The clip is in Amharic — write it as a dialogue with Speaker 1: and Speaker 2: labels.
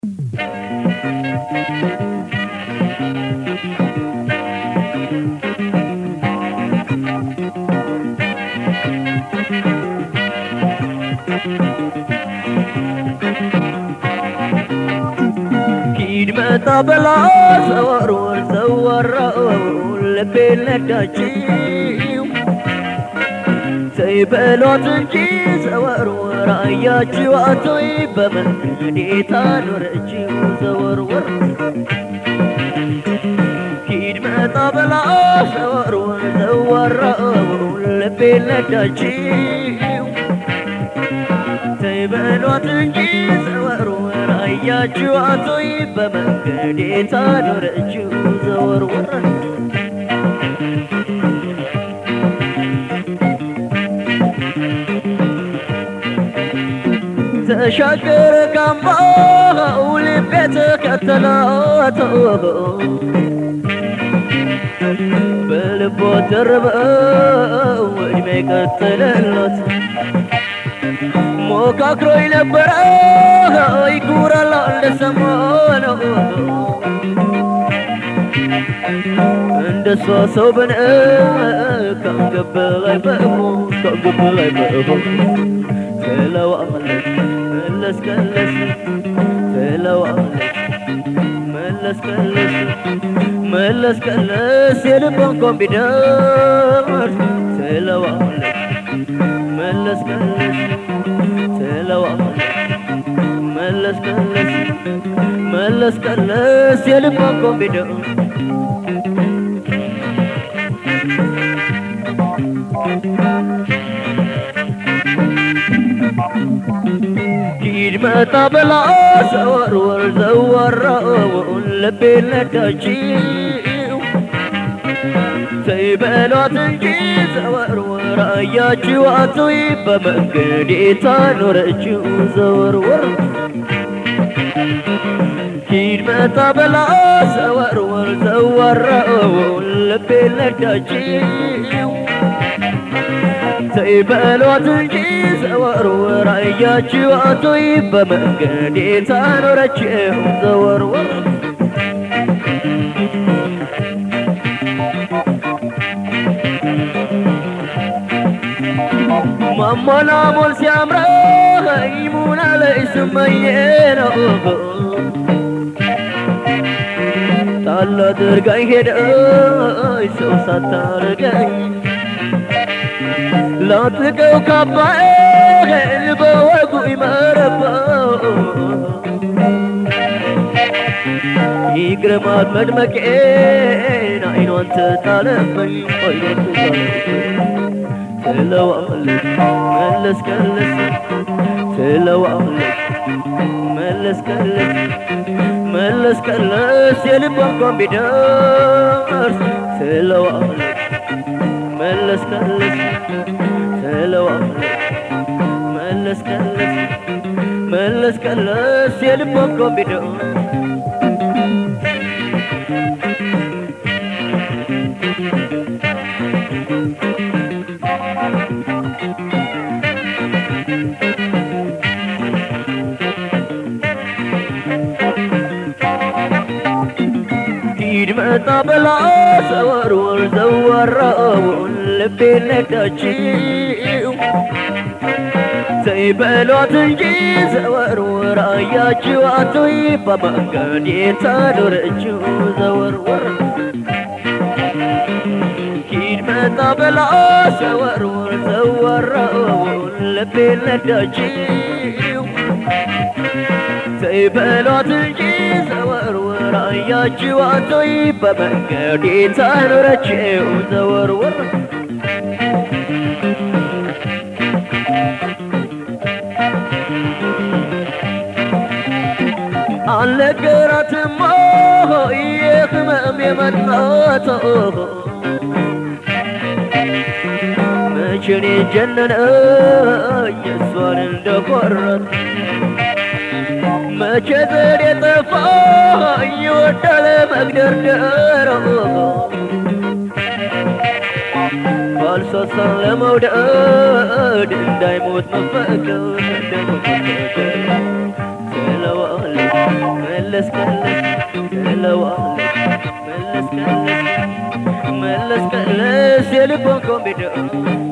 Speaker 1: ሂድ መጣ በላ ዘወርወር ዘወረው ልቤ ነዳችው ተይ በሏት እንጂ ዘወርወር አያችው አቶይ በመንገዴ ታኖረችው ዘወርወር ሂድ መጣ በላ ዘወርወር ዘወረው ልቤ ነዳችው ተይ በሏት እንጂ ዘወርወር አያችሁ አቶይ በመንገዴ ታኖረችው ዘወርወር ተሻገረ ካምባው ልቤ ተከተላት በልቦ ተርበው እድሜ ቀጠለለት ሞካክሮኝ ነበረ ይኩራል እንደሰማነው እንደሷ ሰው በነ ካንገበላይ በእሞ ካንገበላይ በእሞ ትለዋለች መለስ ቀለስ ትለዋለች መለስ ቀለስ መለስ ቀለስ የልቧን ኮምቢደር ትለዋለች መለስ ቀለስ ትለዋለች መለስ ቀለስ መለስ ቀለስ የልቧን ኮምቢደር ሂድ መጣ በላ ዘወርወር ዘወራውን ልቤ ነዳችው ተይ በሏት እንጂ ዘወርወር አያችው አቶይ በመንገዴ ታኖረችው ዘወርወር ሂድ መጣ በላ ዘወርወር ዘወራውን ልቤ ነዳችው ተይ በሏት እንጂ ዘወርወር አያችው አቶይ በመንገዴ ታኖረችው ዘወርወር ማሞላሞል ሲያምረኝ ሙና ላይ ስመኘ ነው ጣል አድርጋኝ ሄደች ሰው ሳታርገኝ ላጥልቀው ካባዬን በወጉ ይመረባው ይግረማት መድመቄን አይኗን ትጣለብኝ አይኗን ትጣለብኝ ትለዋለች መለስ ቀለስ ትለዋለች መለስ ቀለስ መለስ ቀለስ የልቧን ኮምቢደርስ ትለዋለች መለስ ቀለስ ትለዋለች መለስ ቀለስ መለስ ቀለስ የልቧን ኮምቢደርስ ሂድ መጣ በላ ዘወርወር ዘወራውን ልቤ ነዳችው ተይ በሏት እንጂ ዘወርወር አያችው አቶይ በመንገዴ ታኖረችው ዘወርወር ሂድ መጣ በላ ዘወርወር ዘወራውን ልቤ ነዳችው ተይ በሏት እንጂ ዘወርወር አያችው አቶይ በመንገዴ ታኖረችው ዘወርወር አልነገራትም የህመም የመጣቶ መቼኔ ጀነነ የእሷን እንደቆረት መቼ ዘዴ ጠፋ ይወዳል መግደርደር ባልሳሳን ለመውደድ እንዳይሞት መፈቀር እንዳይሞት መፈቀር ትለዋለች መለስ ቀለስ ትለዋለች መለስ ቀለስ መለስ ቀለስ የልቧን ኮምቢደር